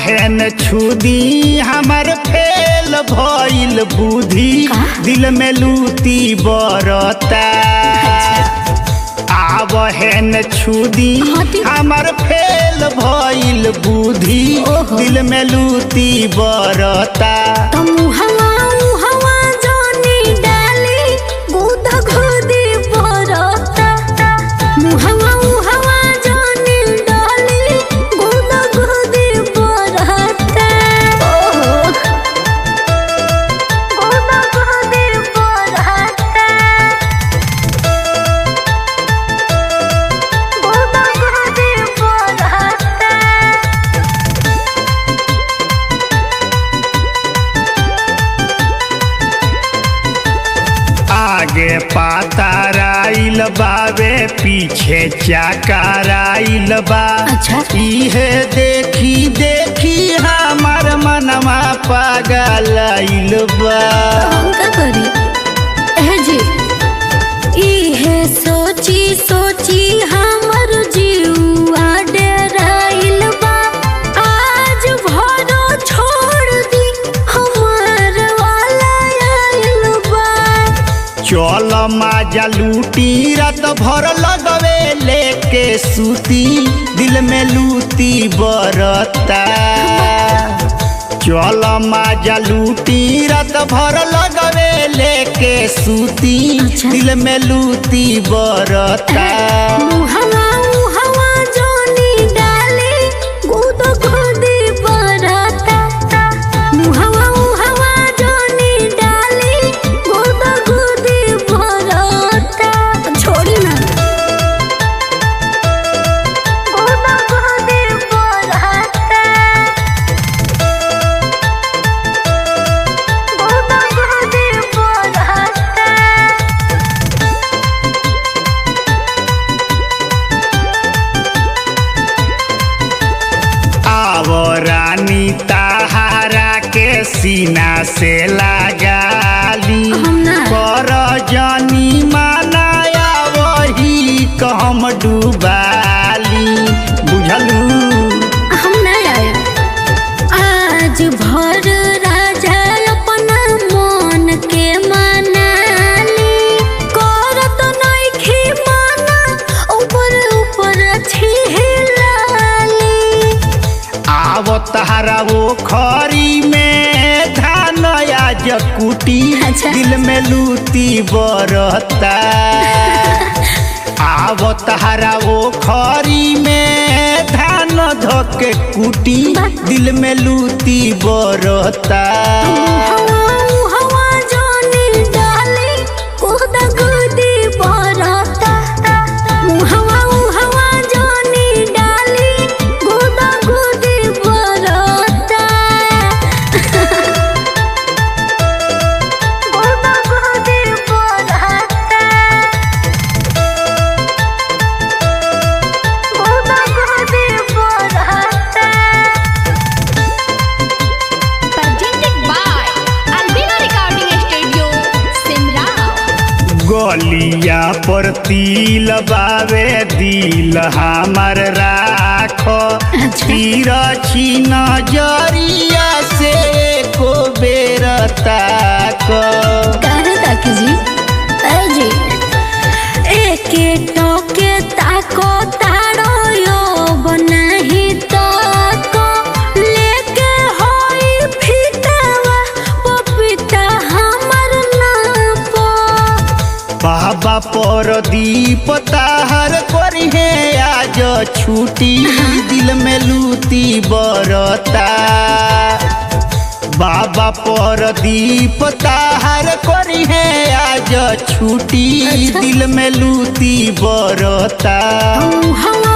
आवहन छुदी हमर फेल भइल बुद्धि दिल में लूती बरता आवहन छुदी हटी। हमर फेल भइल बुद्धि ओहो। दिल में लूती बरता त मुहवा मुहवा जानी डाली गुदा खुदी बरता मुहवा मुहवा जानी डाली गुदा खुदी बरता ओहो गुदा खुदी बरता गुदा खुदी बरता आगे पाताराइल बावे पीछे चाकाराइल बा अच्छा। इहे देखी देखी हमार मनवा पागलाइल बा हम का करी एह जी इहे सोची सोची हमर जीवा डेराइल बा आज भरो छोड़ दी हमार वाला आइल बा चल माजा लूटी रात भर लगवे लेके सूती दिल में लूती बरता चल माजा लूटी रात भर लगवे लेके सूती अच्छा। दिल में लूती बरता मुहवा मुहवा जानी डाली गुद खुदी बरता मुहवा मुहवा जानी डाली गुद खुदी बरता छोड़ी ना गुद खुदी बरता गुद खुदी बरता आव रानी ताहारा के सीना से लगाली हम ना। कर जानी मानाया वही कहम डूबाली बुझलू हम नहीं आए आज भर राजा अपना मन के मनाली करत नइखे माना ऊपर ऊपर छिलाली आव तहारा वो खरी में धान आज कुटी अच्छा। दिल में लूती बरता आव तहारा वो खरी में धान धके कुटी बा। दिल में लूती बरता हवा हवा जानी डाली कोदा गुदी बरता हवा हवा जानी डाली कोदा गुदी बरता कोदा गुदी बरता कोदा गुदी बरता presented by Albina Recording Studio, Simrao. गलिया पर तिल बावे दिल हमर राख तीर छी नजरिया से को बेर ताक काहे ताकी जी अरे जी एके टोके ताको तारो यो बनाही ताको लेके होई फितावा पपीता हमर नापो बाबा पर दीप ताहर करिहे आज छुटी दिल में लूती बरता बाबा पर दीप ताहर करिहे आज छुटी अच्छा। दिल में लूती बरता हवा